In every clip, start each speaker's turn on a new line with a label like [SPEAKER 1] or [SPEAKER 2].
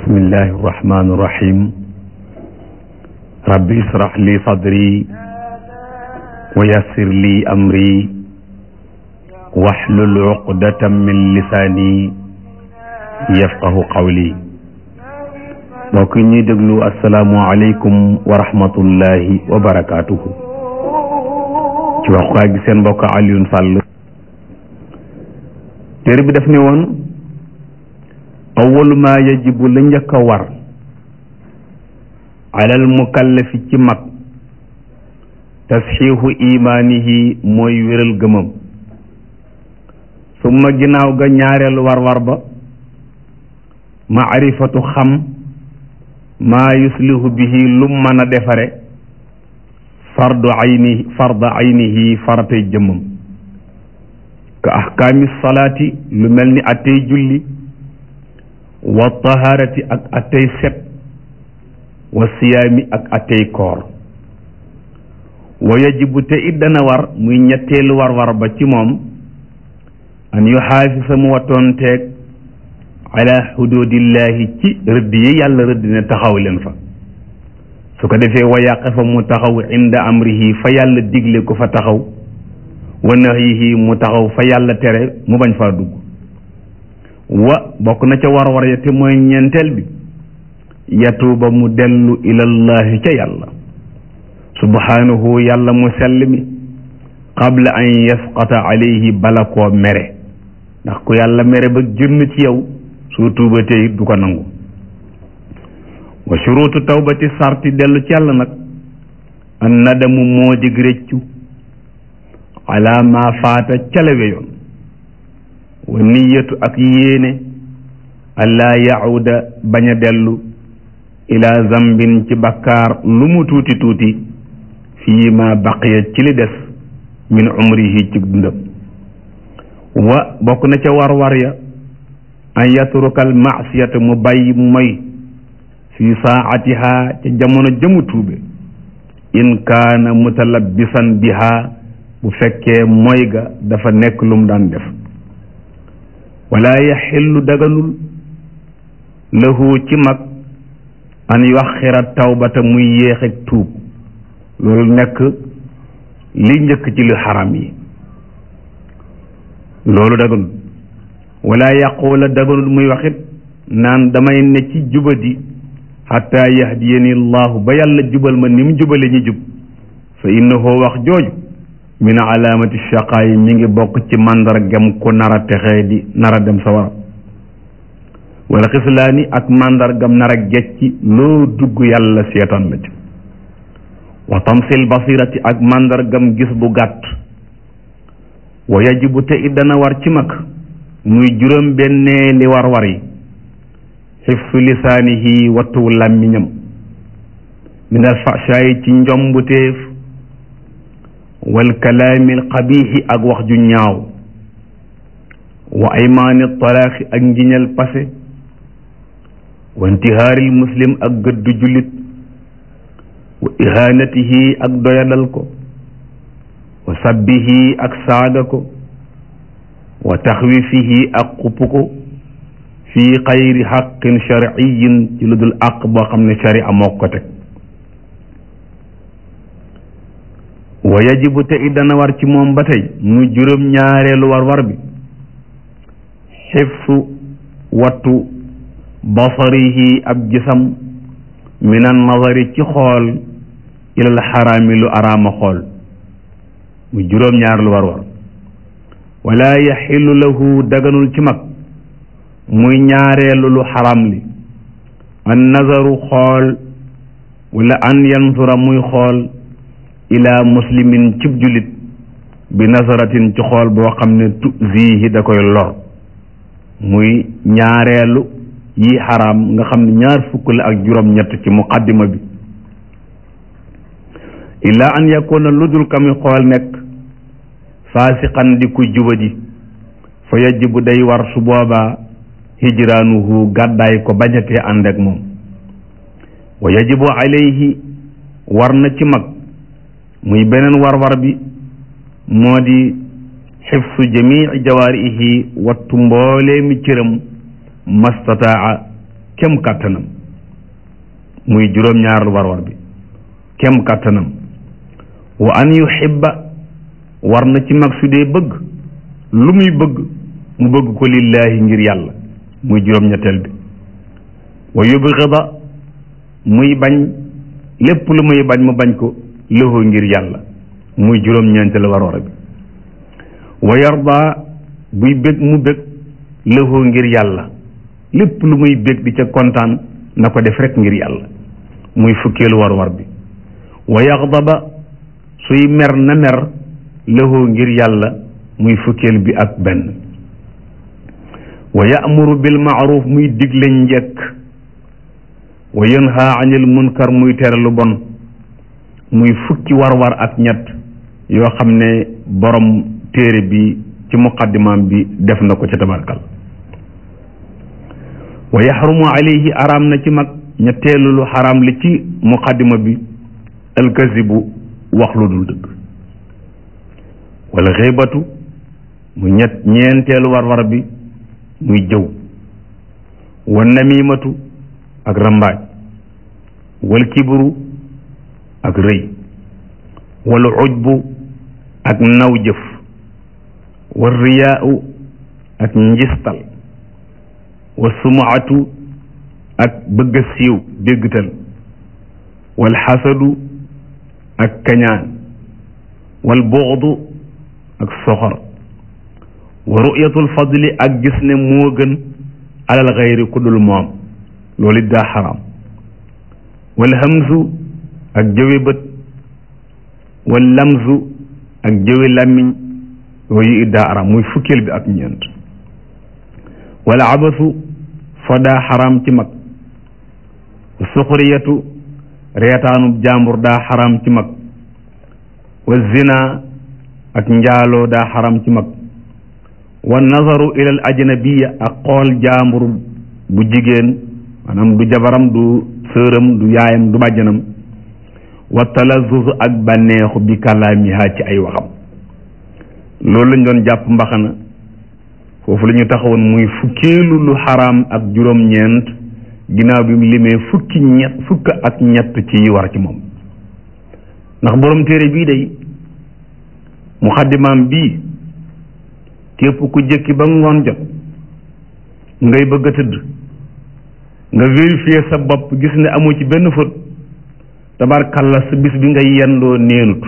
[SPEAKER 1] bismillahi irrahmani irrahim rabbi israh li sadri wa yassir li amri waxlul uqdatan min lisaani yafqahu qawli mbokk ñuy déglu asalaamu aleykum wa rahmatullahi wa barakaatuhu ci waxukaay gi seen mbokk Alioune Sall téere bi daf ne woon awalu ma yajibu la njëkk a war alal mukallafi ci mag tasxiixu imaanihi mooy wéral gëmam summa ginnaaw ga ñaareelu war-war ba maarifatu xam maa yuslihu bihi lum mën a defare fardu ayni farda aynihi faratay jëmmam ka ahkaami salaati lu mel ni attey julli wa taharati ak attey set wa siyaami ak attey koor wa yajibu te it dana war muy ñetteelu war-war ba ci moom an yu xaafisa mu wattoonteeg ala xududillahi ci rëdd yi yàlla rëdd ne taxaw leen fa su ko defee wa yaqifa mu taxaw inda amrihi fa yàlla digle ko fa taxaw wa nahyihi mu taxaw fa yàlla tere mu bañ faa dugg wa bokk na ca war-war ya te mooy ñeenteel bi yatuuba mu dellu ilallahi ca yàlla subhanahu yàlla mu sell mi qabla an yasqata alayhi bala koo mere ndax ku yàlla mere ba génn ci yow soo tuubatee it du ko nangu wa shuruutu tawbati sarti dellu ci yàlla nag an nadamu moo dig réccu ala ma faata calawe yoon wa niyatu ak yéene allaa yahuda bañ a dellu ila zambin ci bakkaar lu mu tuuti tuuti fii ma baqiya ci li des min umrihi ci dundam wa bokk na ca war-war ya an yatrukal maasiyata mu bàyyi moy fi saatiha ca jamono jëmu tuube in kaana mutalabbisan biha bu fekkee moy ga dafa nekk lu mu daan def wala yaxillu daganul lahu ci mag an yuaxira tawbata muy yéex ak tuub loolu nekk li njëkk ci lu xaram yi loolu daganul wala yaqula daganul muy waxit naan damay ne ci jubadi xatta yahdiyani allahu ba yàlla jubal ma ni mu jubale ñi jub fa innahu wax jooju min alaamati shaqaa yi mi ngi bokk ci màndargam ku nar a texee di nar a dem sa wara wala xislaani ak màndargam nar a gecci loo dugg yàlla seetaan la ci wa tamsil basirati ak màndargam gis bu gàtt wa yajibu te it dana war ci mag muy juróom bennee li war war yi xifsu lisaanihi wattu làmmiñam min al fashaayi ci njombuteef wal kalaami al qabiixi ak wax ju ñaaw wa aymaani talaaxi ak ngiñal pase wa intihaaril muslim ak gëddu jullit wa ihaanatihi ak doyadal ko wa sabbihi ak saaga ko wa taxwifihi ak xupp ko fii xayri xaqin sharciyin ci lu dul àq boo xam ne sharia moo ko teg wa yajibu te it dana war ci moom ba tey muy juróom ñaareelu war war bi xifsu wattu basarihi ab gisam min an nazari ci xool ilal xaraami lu araama xool muy juróom ñaar lu war war wala yaxillu lahu daganul ci mag muy ñaareelu lu xaram li an nazaru xool wala an yansura muy xool ila muslimin cib julit bi nasaratin ci xool boo xam ne tuzihi da koy lor muy ñaareelu yi xaram nga xam ne ñaar fukk la ak juróom ñett ci muqaddima bi illa an yakuna lu dul kami xool nekk faasiqan di ku jubadi fa yajibu day war su boobaa hijraanuhu gàddaay ko bañatee ànd ak moom wa yajibu alayhi war na ci mag muy beneen war-war bi moo di xifsu jamii jawaarihi wattu mboolee mi cëram mastataa kem kàttanam muy juróom-ñaaral war-war bi kem kàttanam wa an yuhibba war na ci mag su dee bëgg lu muy bëgg mu bëgg ko lillaahi ngir yàlla muy juróom-ñetteel bi wa yubghida muy bañ lépp lu muy bañ mu bañ ko lahu ngir yàlla muy juróom-ñeenteel war-war bi wa yarda buy bég mu bég lahu ngir yàlla lépp lu muy bég di ca kontaan na ko def rek ngir yàlla muy fukkeelu war-war bi wa yaxdaba suy mer na mer lahu ngir yàlla muy fukkeel bi ak benn wa ya'muru bil ma'ruf muy digle njekk wa yanha anil munkar muy tere lu bon muy fukki war-war ak ñett yoo xam ne borom téere bi ci muqaddimaam bi def na ko ca tabarkal wa yaxrumu alayhi araam na ci mag ñetteelu lu xaraam li ci muqaddima bi alkazibu wax lu dul dëgg wala xeebatu mu ñett ñeenteelu war-war bi muy jëw wa namimatu ak rambaaj wal kibru ak rëy wal ujbu ak naw jëf wal riyaau ak njistal wa sumuatu ak bëgg a siiw déggtal wal xasadu ak kañaan wal buxdu ak soxor wa ru'yatul fadli ak gis ne moo gën alal xayri ku dul moom loolu it daa xaraam wal hamzu ak jëwe bët wal lamzu ak jëwe làmmiñ yooyu it daa xaraam muy fukkeel bi ak ñeent wala abasu fa daa xaraam ci mag suxriyatu reetaanub jàmbur daa xaraam ci mag wa zina ak njaaloo daa xaram ci mag wa nazaru ilal ajnabiya ak xool jaambur bu jigéen maanaam du jabaram du sëram du yaayam du bàjjanam wa talazuz ak bànneexu bi kàllaamiha ci ay waxam loolu lañ doon jàpp mbaxana foofu la ñu taxawoon muy fukkeelu lu xaraam ak juróom-ñeent ginnaaw bi mu limee fukki ñett fukk ak ñett ci yi war ci moom ndax borom téere bii day muxaddimaam bii képp ku jëkki ba ngoon jot ngay bëgg a tëdd nga vérifier sa bopp gis ne amoo ci benn fët tabarkalla sa bis bi nga yendoo neenut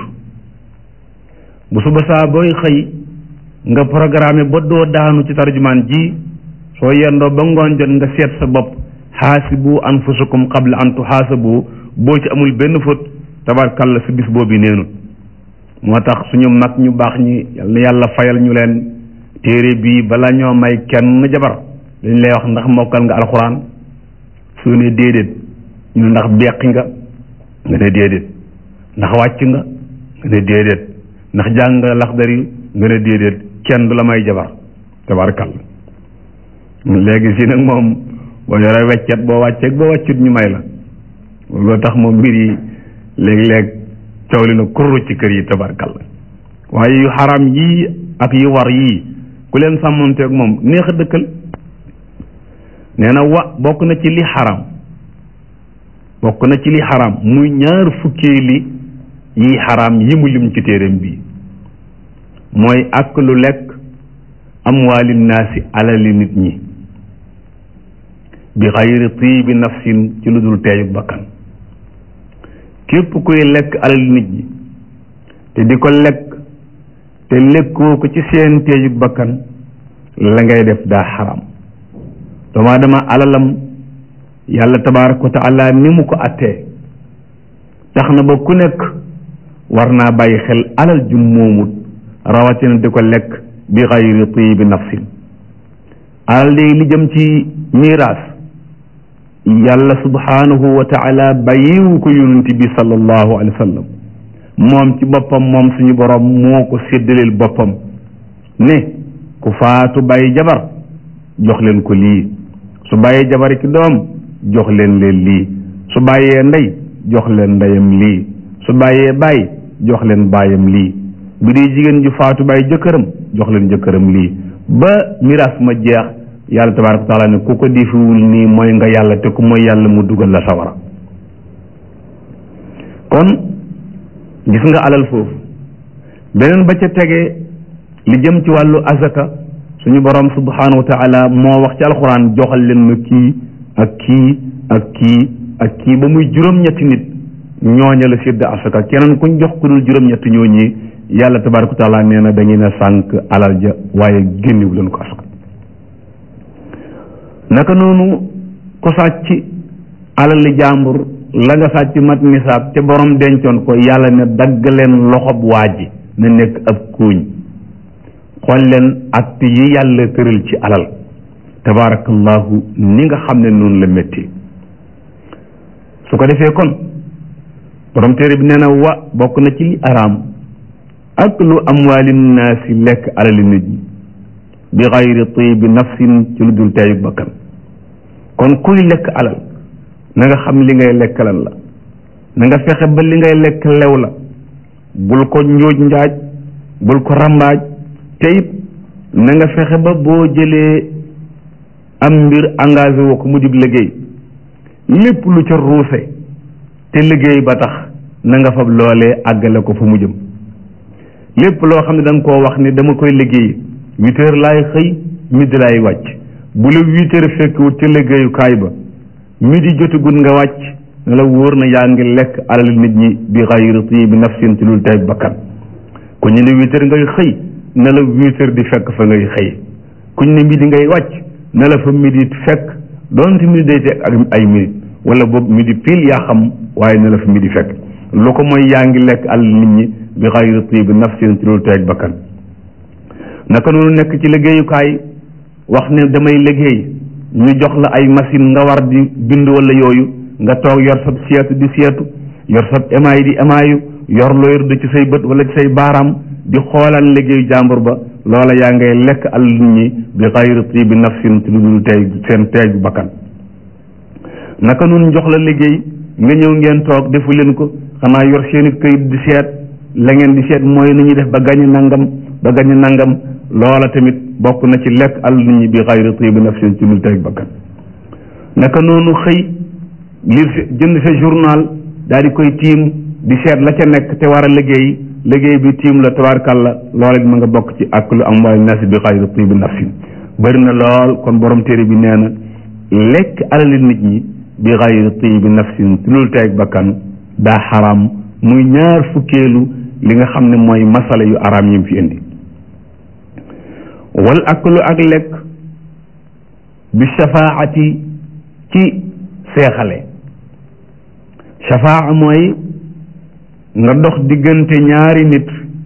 [SPEAKER 1] bu suba saa booy xëy nga programme ba doo daanu ci tarjumaan ji soo yendoo ba ngoon jot nga seet sa bopp xaasibu anfusakum qabla an tuxaasabu boo ci amul benn fët tabarkalla sa bis boobu neenut moo tax suñu mag ñu baax ñi yal na yàlla fayal ñu leen téere bii bala ñoo may kenn jabar dañ lay wax ndax mokkal nga alxuraan su ne déedéet ñu ndax beqi nga nga ne déedéet ndax wàcc nga nga ne déedéet ndax jàng nga laxdari nga ne déedéet kenn du la may jabar tabarkal léegi si nag moom boo yore weccet boo wàcceeg boo wàccut ñu may la loolu tax moom mbir yi léeg-léeg coow li na kurru ci kër yi tabarkal waaye yu xaram yii ak yu war yii ku leen sàmmonteeg moom neex a dëkkal nee na wa bokk na ci li xaram bokk na ci li xaram muy ñaar fukkee li yi xaram yi mu lim ci téeram bi mooy ak lu lekk amwaali naasi alali nit ñi bi xayri tiibi nafsin ci lu dul teeyug bakkan képp kuy lekk alali nit ñi te di ko lekk te lekkoo ko ci seen teeyug bakkan la ngay def daa xaram doomu aadama alalam yàlla tabaaraka wa taala ni mu ko attee tax na ba ku nekk war naa bàyyi xel alal ju moomut rawatina di ko lekk bi xayri tiibi nafsin alal léegi li jëm ci miiraas yàlla subhaanahu wa taala bàyyiwu ko yonent bi sallallahu alayhi wa sallam moom ci boppam moom suñu borom moo ko séddaleel boppam ne ku faatu bàyyi jabar jox leen ko lii su bàyyee jabar ki doom jox leen leen lii su bàyyee ndey jox leen ndeyam lii su bàyyee baay jox leen baayam lii bu dee jigéen ju faatu bàyyi jëkkëram jox leen jëkkëram lii ba miraas ma jeex yàlla tabaraka taala ne ku ko defiwul nii mooy nga yàlla te ku mooy yàlla mu dugal la sawara kon gis nga alal foofu beneen ba ca tege li jëm ci wàllu azaka suñu borom subhanahu wa taala moo wax ci alxuraan joxal leen ma kii ak kii ak kii ak kii ba muy juróom-ñetti nit ñooña la sédd asaka keneen kuñ jox ku dul juróom-ñetti ñooñi yàlla tabaraka taala nee na da ngeen a sànq alal ja waaye génniwu leen ko asaka naka noonu ku sàcc alal li jàmbur la nga sàcc mat nisaab te borom dencoon ko yàlla ne dagg leen loxob waa ji na nekk ab kóoñ xool leen acte yi yàlla tëral ci alal tabaarakallahu ni nga xam ne noonu la métti su ko defee kon borom téere bi nee na wa bokk na ci li araam ak lu amwaali naasi lekk alali nit ñi bi xayri tibi nafsin ci lu dul teeyu bakkan kon kuy lekk alal na nga xam li ngay lekk lan la na nga fexe ba li ngay lekk lew la bul ko njóoj njaaj bul ko rambaaj te it na nga fexe ba boo jëlee am mbir engagé woo ko mu dib liggéey lépp lu ca ruuse te liggéey ba tax na nga fab loolee àggale ko fa mu jëm lépp loo xam ne da nga koo wax ni dama koy liggéey huit heures laay xëy midi laay wàcc bu la huit heures fekkwut ca liggéeyukaay ba midi jotagul nga wàcc ne la wóor na yaa ngi lekk alal nit ñi bi xayri tibi nafsin ci lul tey bakkan ku ñu ne huit heures ngay xëy ne la huit heures di fekk fa ngay xëy ku ñu ne midi ngay wàcc ne la fa midi fekk doonte midi day teg ak ay minute wala boobu midi pile yaa xam waaye ne la fa midi fekk lu ko mooy yaa ngi lekk alal nit ñi bi xayri tibi nafsin ci lul tey bakkan naka noonu nekk ci liggéeyukaay wax ne damay liggéey ñu jox la ay machine nga war di bind wala yooyu nga toog yor sab seetu di seetu yor sab emaay di emaayu yor loo yor ci say bët wala ci say baaraam di xoolal liggéeyu jàmbur ba loola yaa ngay lekk al nit ñi bi xayri tibi nafsin ci lu dul tey seen teey bu bakkan naka noonu jox la liggéey nga ñëw ngeen toog defu leen ko xanaa yor seeni këyit di seet la ngeen di seet mooy ni ñuy def ba gañe nangam ba gañe nangam loola tamit bokk na ci lekk al nit ñi bi xayri tibi nafsin ci lu tey bakkan naka noonu xëy li jënd sa journal daal di koy tiim di seet la ca nekk te war a liggéey liggéey bi tiim la tabaarkàlla loola it ma nga bokk ci ak lu am waay nasi bi xayri tibi nafsin bëri na lool kon borom téere bi nee na lekk alali nit ñi bi xayri tibi nafsin ci lu tey bakkan daa xaraam muy ñaar fukkeelu li nga xam ne mooy masala yu araam yi mu fi indi wal aklu ak lekk bi shafaati ci seexale shafaa mooy nga dox diggante ñaari nit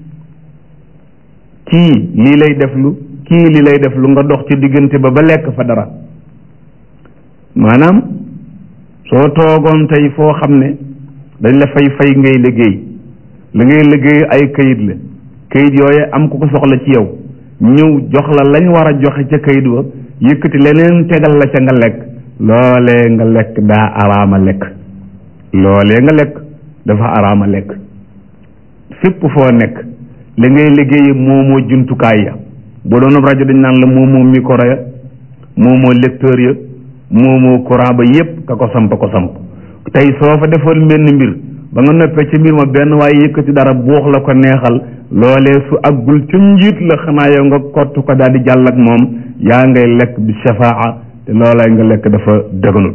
[SPEAKER 1] kii lii lay deflu kii lii lay deflu nga dox ci diggante ba ba lekk fa dara maanaam soo toogoon tey foo xam ne dañ la fay fay ngay liggéey la ngay liggéey ay kayit la kayit yooye am ku ko soxla ci yow ñëw jox la lañ war a joxe ca kayit wa yëkkati leneen tegal la ca nga lekk loolee nga lekk daa araama lekk loolee nga lekk dafa araama lekk fépp foo nekk li ngay liggéeye moomoo jumtukaay ya boo doon rajo dañ naan la moomoo micro ya moomoo lecteur ya moomoo courant ba yépp ka ko samp ko samp tey soo fa defoon benn mbir ba nga noppee ci mbir ma benn waaye yëkkati dara buux la ko neexal loolee su aggul ca njiit la xanaa yow nga kott ko daal di jàll ak moom yaa ngay lekk bi shafaa te loolay nga lekk dafa dëgganul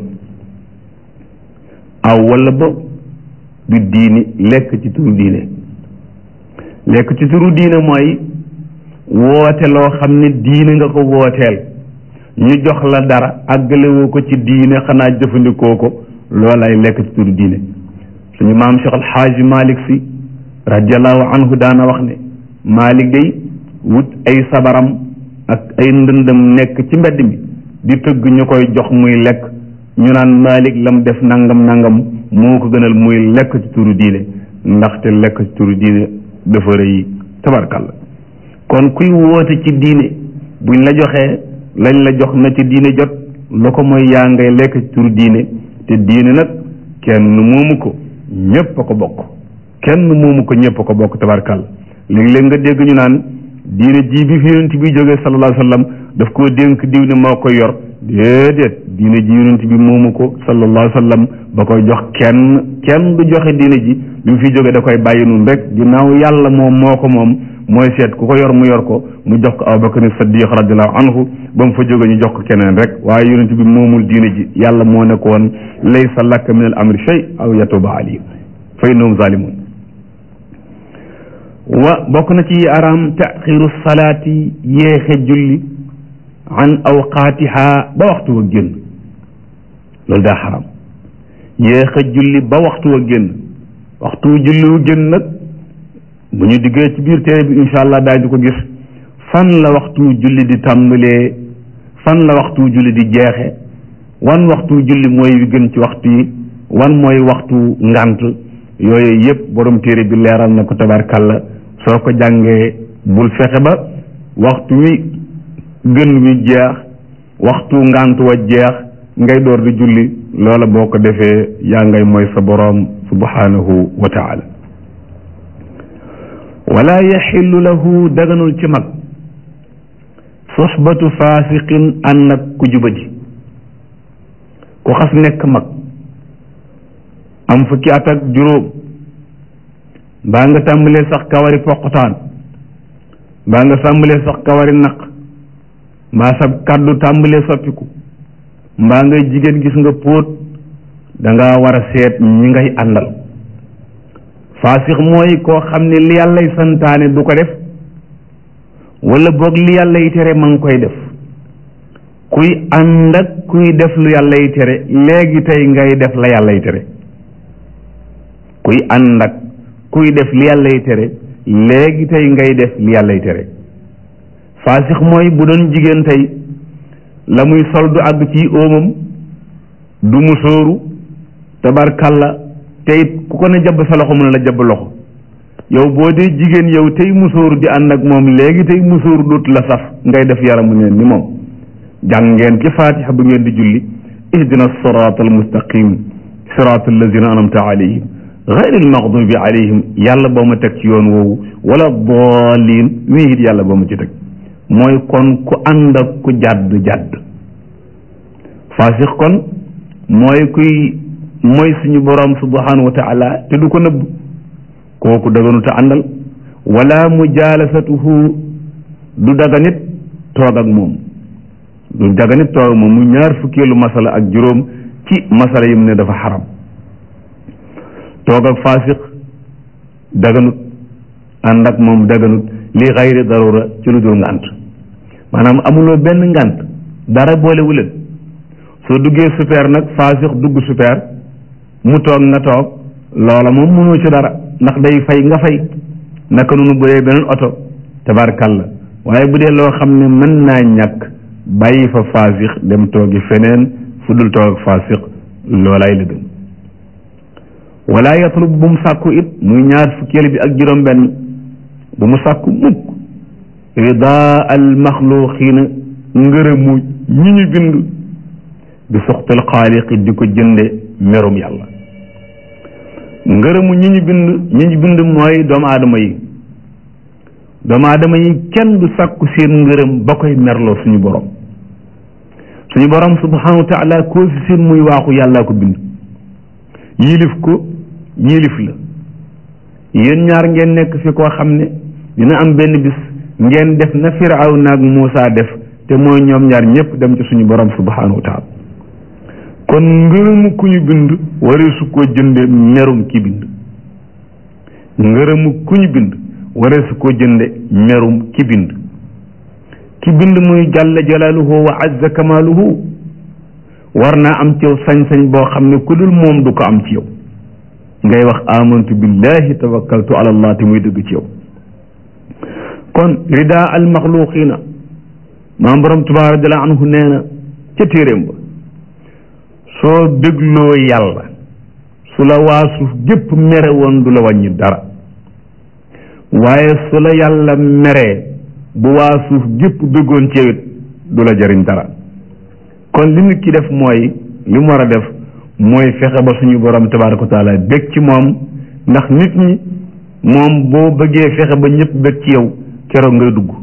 [SPEAKER 1] aw wala ba bi diini lekk ci turu diine lekk ci turu diine mooy woote loo xam ne diine nga ko wooteel ñu jox la dara àggalewoo ko ci diine xanaa jëfandikoo ko loolay lekk ci turu diine suñu maam Cheikh Al Xaaji Malik si radiallahu anhu daana wax ne Malik day wut ay sabaram ak ay ndëndam nekk ci mbedd mi di tëgg ñu koy jox muy lekk ñu naan Malik lam def nangam nangam moo ko gënal muy lekk ci turu diine ndaxte lekk ci turu diine dafa rëy tabarkalla kon kuy woote ci diine buñ la joxee lañ la jox na ci diine jot lu ko mooy yaa ngay lekk ci turu diine te diine nag kenn moomu ko ñépp a ko bokk kenn moomu ko ñépp a ko bokk tabarkalla léegi-léeg nga dégg ñu naan diine ji bi fi yonent bi jógee sallallahu alayhi wa sallam daf koo dénk diw ne moo koy yor déedéet diine ji yonent bi moomu ko sallallahu alayhi wa sallam ba koy jox kenn kenn du joxe diine ji bi mu fi jógee da koy bàyyi nun rek ginnaaw yàlla moom moo ko moom mooy seet ku ko yor mu yor ko mu jox ko Abubakar Saddiq radiallahu anhu ba mu fa jóge ñu jox ko keneen rek waaye yonent bi moomul diine ji yàlla moo ne ko woon laysa laka min al amri shay aw yatuba alayhim fa innahum zalimun wa bokk na ci araam taxiru salaati yéexe julli an awqaatiha ba waxtu wa génn loolu daa xaram yéexe julli ba waxtu wa génn waxtu julli wu génn nag bu ñu diggee ci biir téere bi incha allah daañu ko gis fan la waxtu julli di tàmbalee fan la waxtu julli di jeexe wan waxtu julli mooy wi gën ci waxtu yi wan mooy waxtu ngant yooyu yëpp borom téere bi leeral na ko tabarkàlla soo ko jàngee bul fexe ba waxtu wi gën wi jeex waxtu ngant wa jeex ngay door di julli loola boo ko defee yaa ngay mooy sa boroom subhanahu wa taala wala yaxillu lahu daganul ci mag soxbatu faasiqin ànd ak ku jubadi ku xas nekk mag am fukki at ak juróom mbaa nga tàmbalee sax kawari poqotaan mbaa nga tàmbalee sax kawari naq mbaa sa kàddu tàmbalee soppiku mbaa ngay jigéen gis nga póot danga war a seet ñi ngay àndal faasix mooy koo xam ne li yàllay santaane du ko def wala boog li yàlla yi tere ma ngi koy def kuy ànd ak kuy def lu yàlla yi tere léegi tey ngay def la yàlla yi tere kuy ànd ak kuy def li yàlla yi tere léegi tey ngay def li yàlla yi tere faasix mooy bu doon jigéen tey la muy sol du àgg ci óomam du mu sóoru tabarkalla te it ku ko ne jabb sa loxo mu ne la jabb loxo yow boo dee jigéen yow tey musóoru di ànd ak moom léegi tey musóoru dootu la saf ngay def yaramu neen ni moom jàng ngeen ci faatixa bu ngeen di julli ihdina siraat almustaqim siraat allazina anamta alayhim gayri almaxdubi alayhim yàlla boo ma teg ci yoon woowu wala daalin wii it yàlla boo ma ci teg mooy kon ku ànd ak ku jàdd jàdd faasix kon mooy kuy mooy suñu borom subhanahu wa taala te du ko nëbb kooku daganu te àndal wala mujaalasatuhu du daga nit toog ak moom du daga nit toog ak moom mu ñaar fukkeelu masala ak juróom ci masala yi mu ne dafa xaram toog ak faasiq daganut ànd ak moom daganut li xayri darura ci lu dul ngànt maanaam amuloo benn ngànt dara boolewu leen soo duggee super nag faasiq dugg super mu toog nga toog loola moom mënoo ci dara ndax day fay nga fay naka noonu bu dee beneen oto tabarkalla waaye bu dee loo xam ne mën naa ñàkk bàyyi fa faasix dem toogi feneen fu dul toog ak faasix loolaay la gën wala yatlub bu mu sàkku it muy ñaar fukkeel bi ak juróom benn bu mu sàkku mukk ridaa al maxluqiina ngërëmu ñi ñu bind bi suxtal xaaliqi di ko jënde merum yàlla ngërëmu ñi ñu bind ñi ñu bind mooy doomu aadama yi doomu aadama yi kenn du sàkku seen ngërëm ba koy merloo suñu borom suñu borom subhanahu wa taala koo fi seen muy waaxu yàllaa ko bind yilif ko yilif la yéen ñaar ngeen nekk fi koo xam ne dina am benn bis ngeen def na firaw naag Muusa def te mooy ñoom ñaar ñëpp dem ci suñu borom subhanahu wa taala kon ngërëmu ku ñu bind waree su ko jënde merum ki bind ngërëmu ku ñu bind waree su ko jënde merum ki bind ki bind muy jàlla jalaaluhu wa azza kamaaluhu war naa am ci yow sañ-sañ boo xam ne ku dul moom du ko am ci yow ngay wax amantu billahi tawakkaltu ala allah te muy dëgg ci yow kon rida al maxluqina maam borom tuba radiallahu anhu nee na ca téeréem ba soo dégloo yàlla su la waa suuf gépp mere woon du la wàññi dara waaye su la yàlla meree bu waa suuf gépp dëggoon ci yow it du la jëriñ dara kon li nit ki def mooy li mu war a def mooy fexe ba suñu borom tabaraka wa taala bég ci moom ndax nit ñi moom boo bëggee fexe ba ñëpp bég ci yow keroog ngay dugg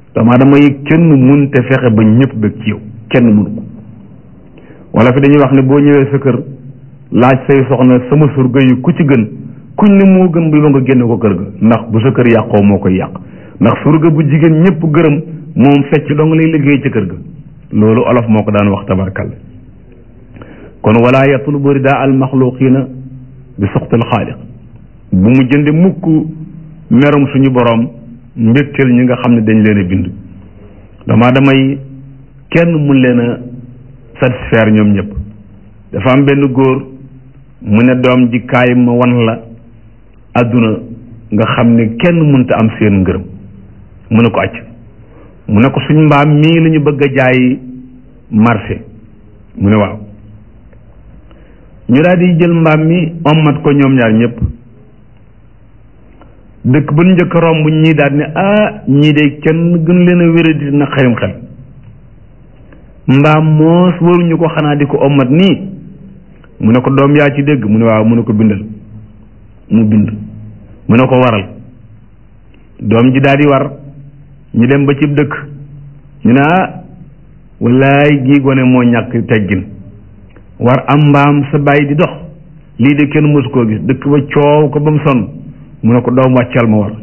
[SPEAKER 1] doomu aadama yi kenn mun te fexe ba ñëpp bëgg ci yow kenn mënu ko wala fi dañuy wax ne boo ñëwee sa kër laaj say soxna sama surga yi ku ci gën kuñ ne moo gën bi ba nga génne ko kër ga ndax bu sa kër yàqoo moo koy yàq ndax surga bu jigéen ñëpp gërëm moom fecc dong lay liggéey ci kër ga loolu olof moo ko daan wax tabarkal kon wala yatlubu ridaa al maxluqina bi suxtil xaaliq bu mu jënde mukk merum suñu boroom mbégteel ñi nga xam ne dañ leen a bind dama damay kenn mun leen a satisfaire ñoom ñëpp dafa am benn góor mu ne doom ji kaay ma wan la àdduna nga xam ne kenn munta am seen ngërëm mu ne ko acc mu ne ko suñ mbaam mii la ñu bëgg a jaay marché mu ne waaw ñu daal di jël mbaam mi ommat ko ñoom ñaar ñëpp dëkk ba njëkk a romb ñii daal ne ah ñii de kenn gën leen a wéradi na xarim xel mbaam moos waruñu ko xanaa di ko ommat nii mu ne ko doom yaa ci dégg mu ne waaw mu ne ko bindal mu bind mu ne ko waral doom ji daal di war ñu dem ba cib dëkk ñu ne ah wallaay gii gone moo ñàkk teggin war am mbaam sa bàyyi di dox lii de kenn mësu koo gis dëkk ba coow ko ba mu sonn mu ne ko doom wàccal ma war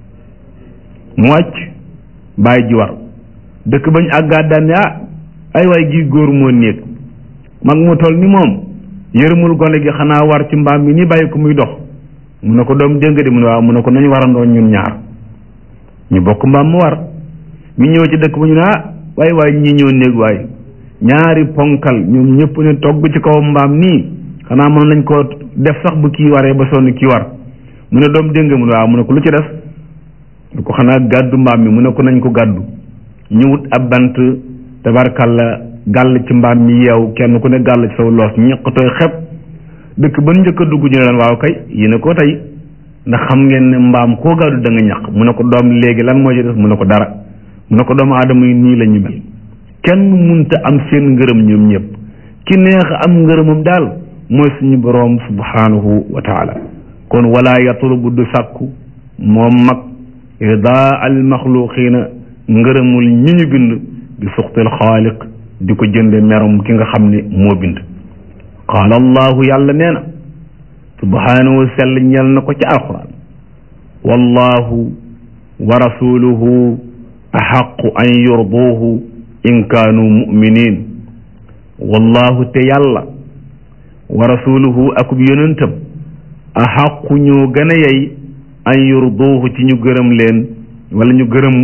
[SPEAKER 1] mu wàcc bàyyi ji war dëkk bañ àggaat daan ne ah ay waay gii góor moo néeg mag mu toll ni moom yërëmul gone gi xanaa war ci mbaam mi ni bàyyi ko muy dox mu ne ko doom dégg nga de mu ne waaw mu ne ko nañu warandoo ñun ñaar ñu bokk mbaam mu war ñu ñëw ci dëkk ba ñu ne ah waay waay ñii ñëw néeg waay ñaari ponkal ñoom ñëpp ne togg ci kaw mbaam nii xanaa mën nañ ko def sax bu kii waree ba sonn kii war mu ne doom dégg nga mu ne waaw mu ne ko lu ci def mu ko xanaa gàddu mbaam mi mu ne ko nañ ko gàddu ñu wut ab bant tabarkalla gàll ci mbaam mi yeew kenn ku ne gàll ci saw loos ñeqatooy xeb dëkk ba njëkk a dugg ñu ne leen waaw kay yéen a ko tey ndax xam ngeen ne mbaam koo gàddu da nga ñaq mu ne ko doom léegi lan moo ci def mu ne ko dara mu ne ko doomu aadama yi nii la ñu mel kenn munta am seen ngërëm ñoom ñëpp ki neex am ngërëmam daal mooy suñu boroom subhanahu wa taala kon wala yatlubu du sàkku moom mag ridaa al maxluqina ngërëmul ñi ñu bind bi suxtil xaaliq di ko jënde merum ki nga xam ne moo bind qaala allahu yàlla nee na subhanahu sell ñel na ko ci alquran wallahu wa rasuluhu axaqu an yurduuhu in kaanu muminin wallahu te yàlla wa rasuluhu akub yonentam axaqu ñoo gën a yey an yurduuhu ci ñu gërëm leen wala ñu gërëm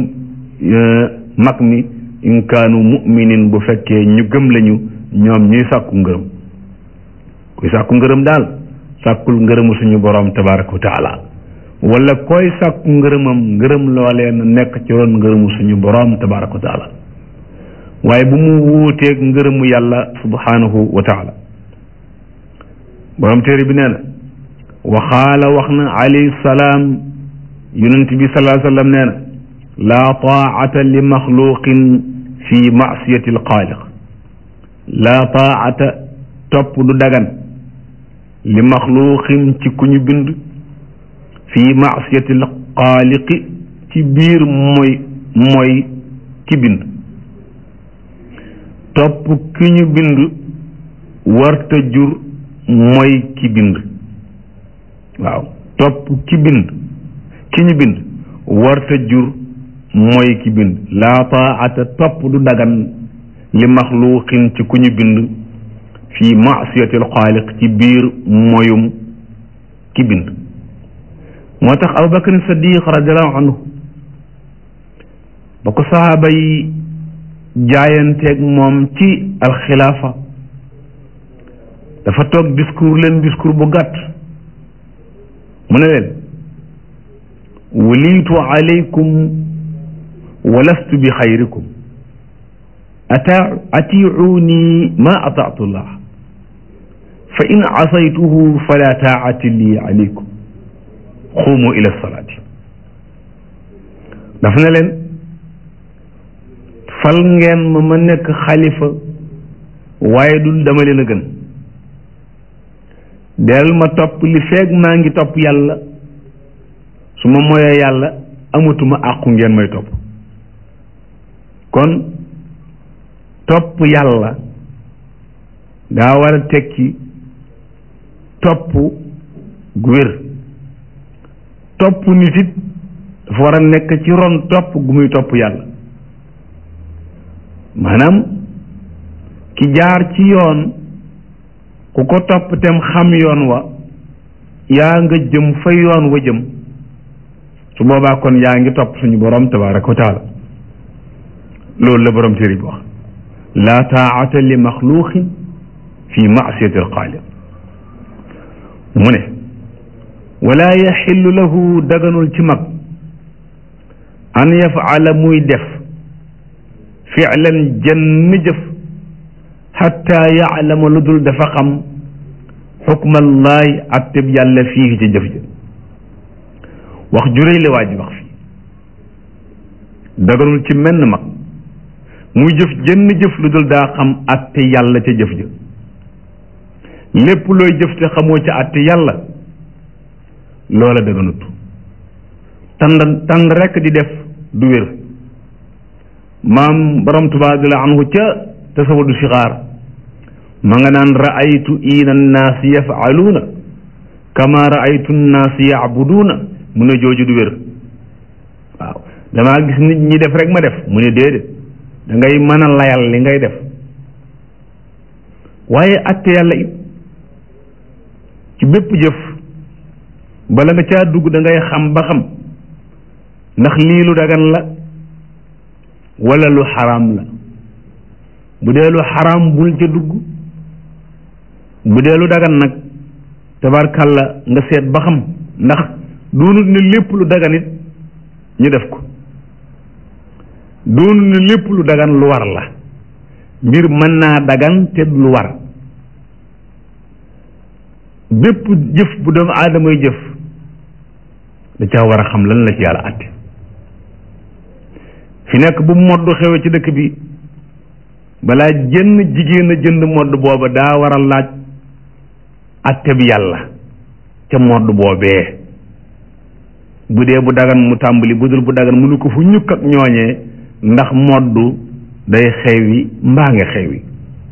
[SPEAKER 1] mag mi in kaanu muminin bu fekkee ñu gëm lañu ñoom ñuy sàkku ngërëm kuy sàkku ngërëm daal sàkkul ngërëmu suñu borom tabaraka wa taala wala koy sàkku ngërëmam ngërëm loolee na nekk ci ron ngërëmu suñu borom tabaraka wa taala waaye bu mu wuuteeg ngërëmu yàlla subhanahu wa taala borom téere bi nee na waxaala wax na alayhi salaam yonent bi salaa sallam nee na laa taata li maxluqin fi masiyati alxaaliq laa taata topp du dagan li maxluqin ci ku ñu bind fi masiyati alxaaliqi ci biir mooy mooy ki bind topp ki ñu bind warta jur mooy ki bind waaw topp ki bind ki ñu bind warta jur mooy ki bind laa taata topp du dagan li maxluqin ci ku ñu bind fi masiyatil xaaliq ci biir moyum ki bind moo tax abubakar sadiq radiallahu anhu ba ko sahaaba yi jaayanteeg moom ci alxilaafa dafa toog discours leen discours bu gàtt mu ne leen wulitu alaykum wa lastu bi xayrikum ata atiuni ma ataatu llah fa in asaytuhu fala taati li alaykum xuumu ila salaati daf ne leen fal ngeen ma ma nekk xalifa waaye dul dama leen a gën del ma topp li feeg maa ngi topp yàlla su ma moyee yàlla amatuma àqu ngeen may topp kon topp yàlla daa war a tekki topp gu wér topp nit it dafa war a nekk ci ron topp gu muy topp yàlla maanaam ki jaar ci yoon ku ko topp tem xam yoon wa yaa nga jëm fa yoon wa jëm su boobaa kon yaa ngi topp suñu borom tabaraka wa taala loolu la borom téere bi wax laa taata li maxluuqin fi maasiyati alxaaliq mu ne wala yaxillu lahu daganul ci mag an yafaala muy def ficlan jenn jëf xatta yaalama lu dul dafa xam xukmallahi atteb yàlla fii ci jëf ja wax juréy la waa ji wax fii daganul ci menn mag muy jëf jenn jëf lu dul daa xam atte yàlla ca jëf ja lépp looy jëf te xamoo ca atte yàlla loola daganut tànd tànd rekk di def du wér maam borom Tuubaa radiyallaahu anhu ca tasawudu sixaar ma nga naan raaytu iina annaas yafaluuna kama raaytu annaas yaabuduuna mu ne jooju du wér waaw damaa gis nit ñi def rek ma def mu ne déedéet da ngay mën a layal li ngay def waaye atte yàlla it ci bépp jëf bala nga caa dugg da ngay xam ba xam ndax lii lu dagan la wala lu xaraam la bu dee lu xaraam bul ca dugg bu dee lu dagan nag tabarkalla nga seet ba xam ndax doonut ne lépp lu dagan it ñu def ko doonut ne lépp lu dagan lu war la mbir mën naa dagan te lu war bépp jëf bu doomu aadamay jëf da caa war a xam lan la ci yàlla àtte fi nekk bu modd xewe ci dëkk bi balaa jënn jigéen a jënd modd booba daa war a laaj àtte bi yàlla ca modd boobee bu dee bu dagan mu tàmbali bu dul bu dagan mënu ko fu ñukk ak ñooñee ndax modd day xewi mbaa nga xewi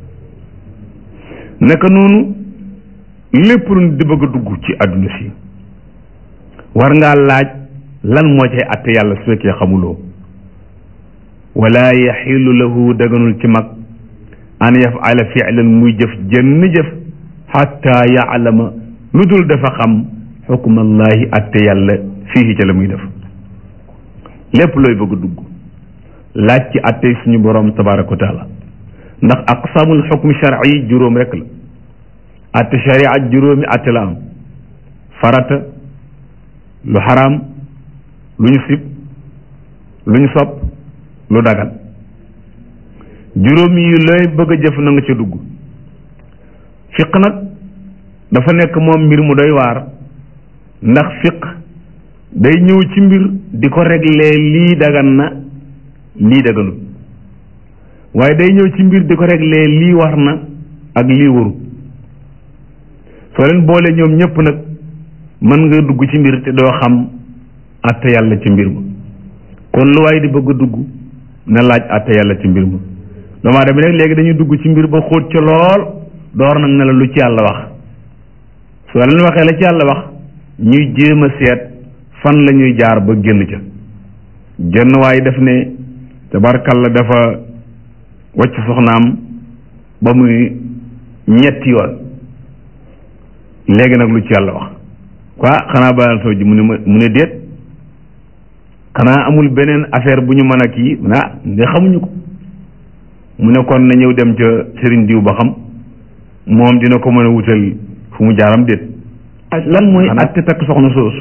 [SPEAKER 1] naka noonu lépp lu di bëgg a dugg ci àdduna si war ngaa laaj lan moo cay àtte yàlla su fekkee xamuloo wala yaxilu lahu daganul ci mag an yafala filan muy jëf jënn jëf xatta yaalama lu dul dafa xam xukmallahi àtte yàlla fii ca la muy def lépp looy bëgg a dugg laaj ci àtte suñu borom tabaraka wa taala ndax aqsamul xukmi sharci juróom rek la àtte sharia juróomi àtte la am farata lu xaraam lu ñu sib lu ñu sopp lu dagan juróom yi looy bëgg a jëf na nga ca dugg fiq nag dafa nekk moom mbir mu doy waar ndax fiq day ñëw ci mbir di ko régler lii dagan na lii daganut waaye day ñëw ci mbir di ko régler lii war na ak lii waru soo leen boole ñoom ñëpp nag mën nga dugg ci mbir te doo xam àtte yàlla ci mbir ma kon lu waay di bëgg a dugg na laaj àtte yàlla ci mbir ma doomu aadama nag léegi dañuy dugg ci mbir ba xóot ca lool door nag ne la lu ci yàlla wax soo leen waxee la ci yàlla wax ñuy jéem a seet fan la ñuy jaar ba génn ca genn waaye def ne tabarkalla dafa wacc soxnaam ba muy ñetti yoon léegi nag lu ci yàlla wax quoi xanaa baal soo ji mu ne ma mu ne déet xanaa amul beneen affaire bu ñu mën a kii ah nga xamuñu ko mu ne kon na ñëw dem ca sëriñ diw ba xam moom dina ko mën a wutal fu mu jaaram déet lan mooy atte takk soxna soosu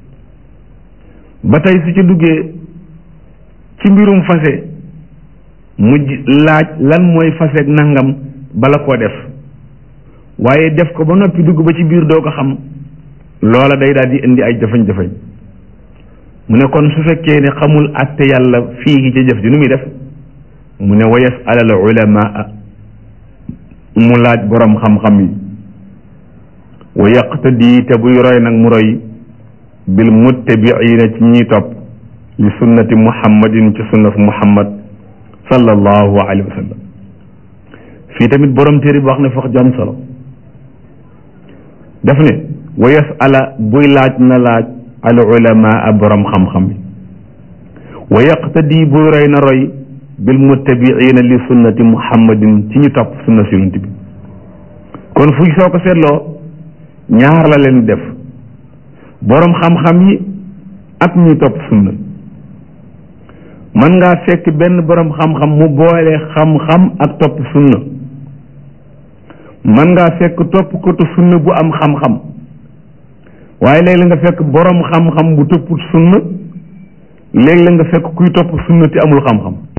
[SPEAKER 1] ba tey su ci duggee ci mbirum fase mu laaj lan mooy fase ak nangam bala koo def waaye def ko ba noppi dugg ba ci biir doo ko xam loola day daal di indi ay jafañ-jafañ mu ne kon su fekkee ne xamul atte yàlla fii ca jëf ji nu muy def mu ne wa yasal al ulamaa mu laaj borom xam-xam yi wa yaqtadi te buy roy nag mu roy bil muttabiina ci ñiy topp li sunnati muhammadin ci sunnatu muhammad sallallahu alayhi wa sallam fii tamit borom téere bi wax ne fox jam solo daf ne wa yasala buy laaj na laaj al ulamaa borom xam-xam bi wa yaqtadi buy roy na roy bil muttabiina li sunnati muhammadin ci ñu topp sunna si yonent bi kon fu soo ko seetloo ñaar la leen def borom xam-xam yi ak ñu topp sunna mën ngaa fekk benn borom xam-xam mu boole xam-xam ak topp sunna mën ngaa fekk topp kotu sunna bu am xam-xam waaye léegi la nga fekk borom xam-xam bu topput sunna léegi la nga fekk kuy topp sunna te amul xam-xam